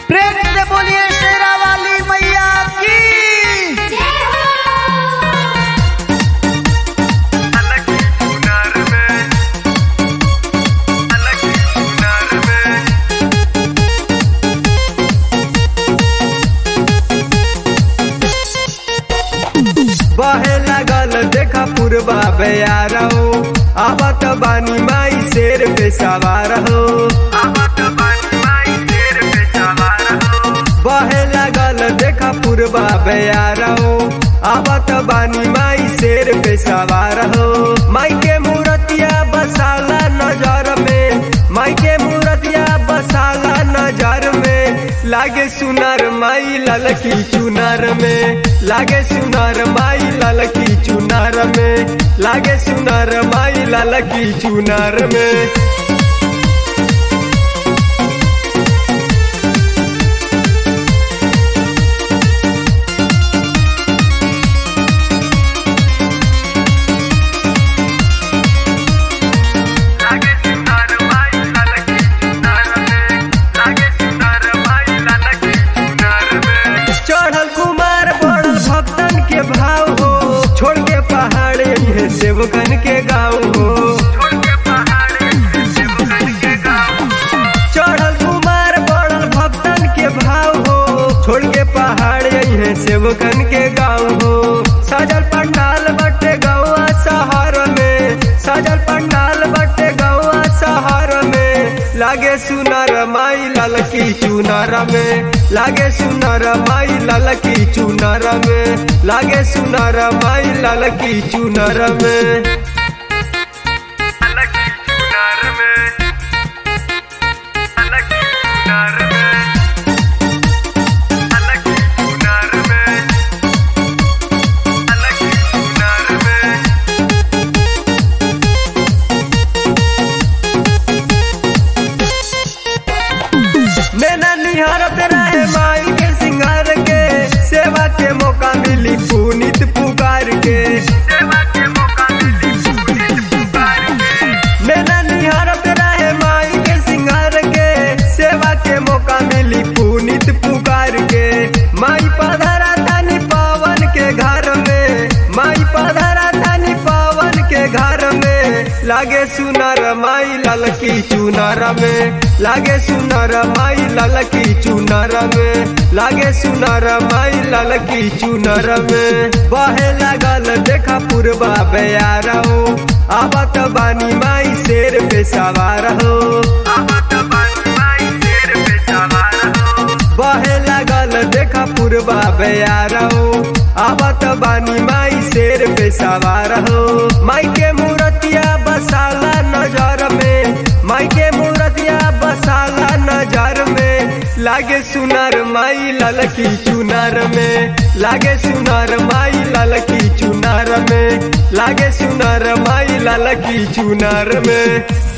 प्रेम से बोलिए शेरा वाली मैया की बहे लगल देखा पूर्वा बेयार हो आवत बानी माई शेर पे सवार हो बहे लगल देखा पूर्वा बेयार हो आवत बानी माई शेर पे सवार हो माई के मूर्तिया बसाला नजर में माई के मूर्तिया बसाला नजर में लागे सुनार माई ललकी चुनार में लागे सुनार माई ललकी चुनार में लागे सुनार माई ललकी चुनार में चढ़ल कुमार बड़ल भक्तन के भाव हो छोड़ के पहाड़ ये सेवकन के गाँव हो चढ़ल कुमार बड़ल भक्तन के भाव हो छोड़ के पहाड़ ये सेवकन के गाँव हो सजल पंडाल बटे गौआ शहर में सजल पंडाल बटे गौआ शहर में लागे सुनर माई ललकी चुनर में लागे सुनर माई ललकी चुनर में लागे सुनर माई ललकी चुनर में मैंने निहारत रहे माई के सिंगार के सेवा के मौका मिली पुनित पुकार के मैंने निहारत रहे माई के सिंगार के सेवा के मौका मिली पुनित पुकार के माई पधरा तानी पावन के घर में माई पधरा तानी पावन के घर में लागे सुनर माई ललकी चुनर में लागे सुनर माई ललकी चुनर में लागे सुनर माई ललकी चुनर में बहे लगल देखा पूर्वा बेयार हो आवत बानी माई शेर पे सवार हो बहे लगल देखा पूर्वा बेयार हो आवत बानी माई शेर पे सवार हो माई के मूर्तिया बसाला नजर में माई के मूर्तिया बसाला नजर में लागे सुनर माई ललकी चुनर में लागे सुनर माई ललकी चुनर में लागे सुनर माई ललकी चुनर में